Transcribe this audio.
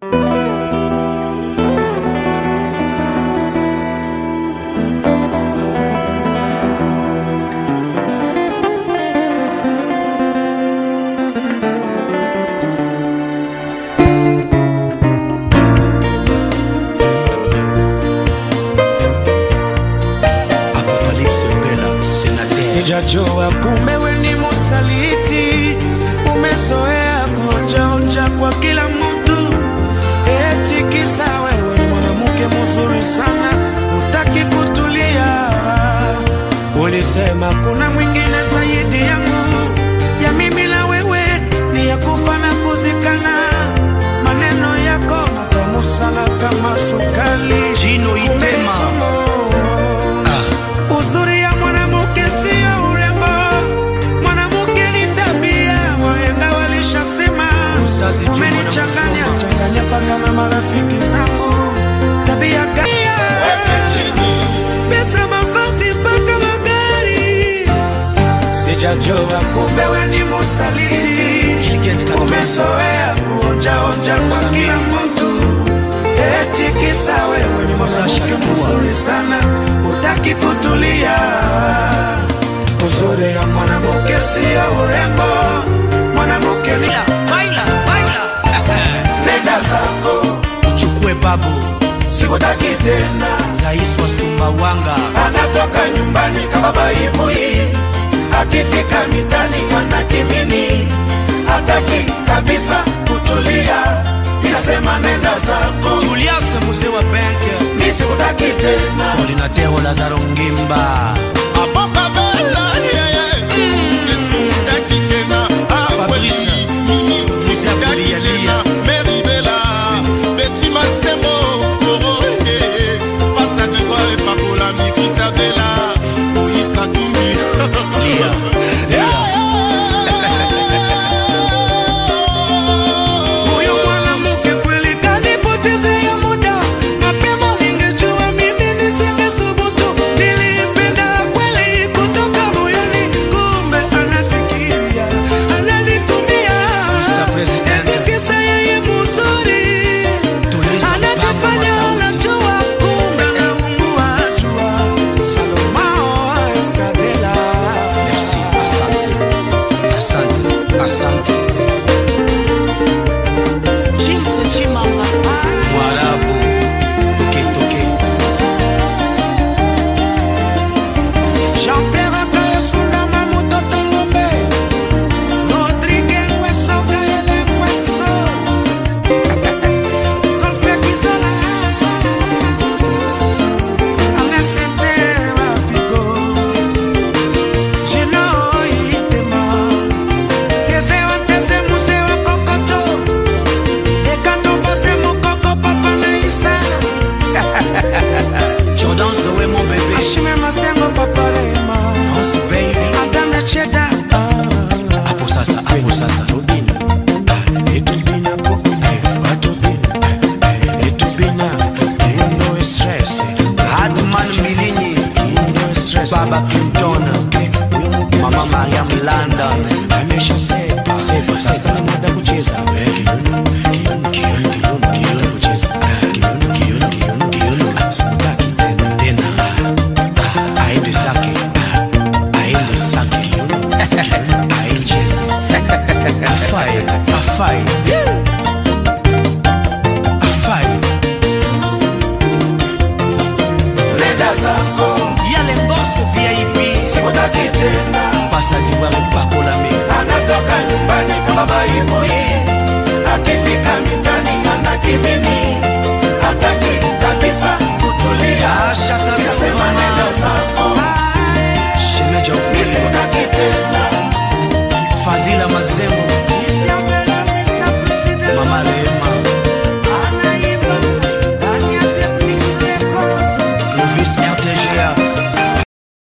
Apocalypse Mbela, sénateur. Sijajua kumbe we ni musaliti, umezoea kuonjaonja kwa kila mtu, eti kisa wewe ni mwanamke mzuri sana, utaki kutulia. Ulisema kuna mwingine zaidi yangu, ya mimi na wewe ni ya kufa na kuzikana. Maneno yako matamu sana kama sukali, Gino Itema. Ah. Uzuri ya mwanamke sio urembo, mwanamke ni tabia, wahenga walishasema. Ustazi Juma na Umenichanganya Musoma. changanya mpaka na marafiki zangu, tabia gani? Pesa, mavazi mpaka magari, sijajua kumbe we ni musaliti, Gilgit Katonzo. umezoea kuonjaonja kwa Samia. kila mtu, eti kisa wewe ni Sasha mwanamke Tua. mzuri sana, utaki kutulia. Uzuri ya mwanamke sio urembo, mwanamke ni Baila, baila. nenda zako, Uchukue babu, sikutaki tena. rais wa Sumbawanga. Anatoka nyumbani kama baibui, akifika mitani ana kimini, hataki kabisa kutulia. Ninasema nenda zako, Julius mzee wa benki. mi sikutaki tena. Coordinateur Lazaro Ngimba. Fabrice. Mzee Kulialia. Lia. Huyu mwanamke kweli kanipotezea muda, mapema ningejua mimi nisingesubutu. Nilimpenda kweli kutoka moyoni, kumbe anafikiria, ananitumia. Mr. President. Eti kisa yeye mzuri, Tuliza anajifanya mpango wa sauti. anajua, kumbe anaungua jua. Salomao Escadela. Merci, asante. Asante, asante. Chimse Chimanga. Mwarabu. Toke, toke. Jean-Pierre Akayasunda Mamutoto Ngombe Rodrigue Ngweso Gaele Ngweso Golfe Kizola Alesete Mapigo Gino Itema Tese wa tese muse wa kokoto Ekando bose mukoko papa na isa Jordan Zoé, mon bébé. Ashime Masengo Papa Rema Nancy, baby. Adame Cheda Hapo sasa, hapo sasa. Etubina po, watubina, etubina, tuondoe stress. Hatman Mbilinyi. Tuondoe stress. Baba Clinton. Mama Mariam London. Amesha sepa, Sepa, sasa sepa. ni muda kucheza. Kiuno, kiuno, kiuno, kiuno, kiuno kucheza. Kiuno, kiuno, kiuno, kiuno. Simutaki tena, tena. Ah, aende zake. Ah, aende zake. Kiuno, kiuno, aicheze. Afai, afai. Afai. Nenda zako, Yale Ngoso VIP. sikutaki tena. Pasta Diware Pakolame. anatoka nyumbani kama baibui, akifika mitani ana kimini, hataki kabisa kutulia. Ashaka Nasema Savana. nenda zako, Shemeja mi Upele. sikutaki tena. Fadhila Mazengo.